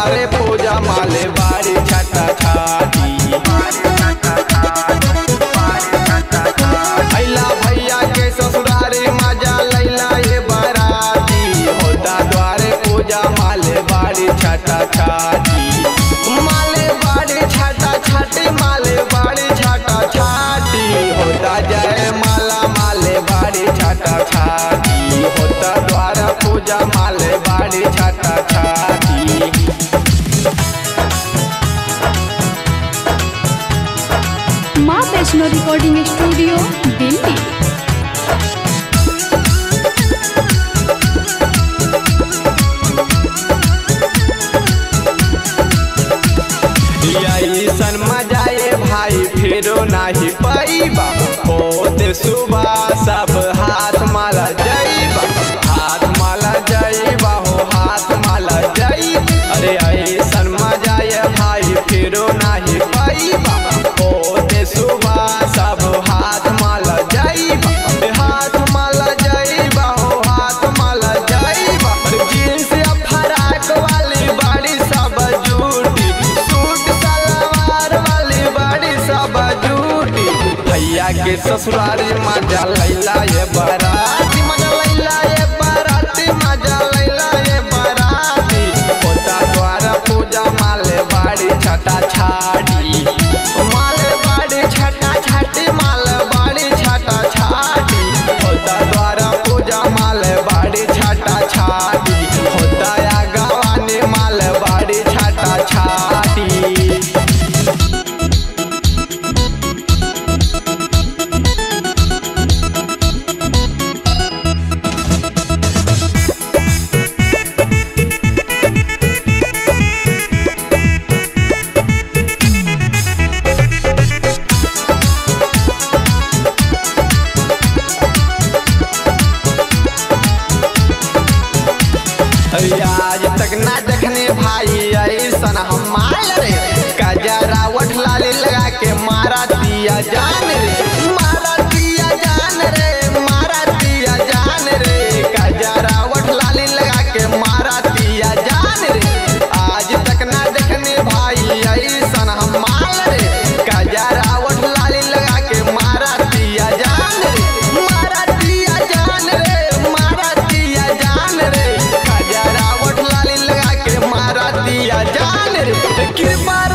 द्वारे पूजा माले बाड़ी छटा छाटी अइला भैया के ससुरारी मजा लैला ये बराती होता द्वारे पूजा माले बाड़ी छटा छाटी माले बाड़ी छटा छाटी माले बाड़ी छटा छाटी होता जय माला माले बाड़ी छटा छाटी होता द्वारा पूजा माले बाड़ी छटा छाटी माँ वैष्णो रिकॉर्डिंग स्टूडियो दिल्ली ऐसन मजाए भाई फिरो नाही पैबा होते सुबह सब हाथ माला जैबा हाथ माला जैबा हो हाथ माला जई अरे ऐसन मजाए भाई फिरो नाही पैबा होते सुबह सब हाथ माला जैबा हाथ माला जैबा हो हाथ माला जैबा जींस या फराक वाली बाड़ी सब जूटी सूट सलवार वाली बाड़ी सब जूटी भैया के ससुरारी मजा लैला ये बराती मजा लैला ये बराती मजा लैला ये बराती होता द्वारा पूजा माले बाड़ी छटा छाड़ी माले बाड़ी छटा छाटी माले बाड़ी छटा छाटी होता द्वारा पूजा माले बाड़ी छटा छाटी होता या गवानी माले बाड़ी छटा छाटी आज तक ना देखने भाई ऐसन हम माल रे कजरा वठ लाली लगा के मारा दिया जान रे मारा दिया जान रे मारा दिया जान रे कजरा वठ लाली लगा के मारा दिया जान रे आज तक ना देखने भाई ऐसन हम माल रे कजरा वठ लाली लगा के मारा दिया जान रे मारा दिया जान रे मारा दिया जान रे खजरा वठ लाली लगा के मारा दिया जान रे कृपा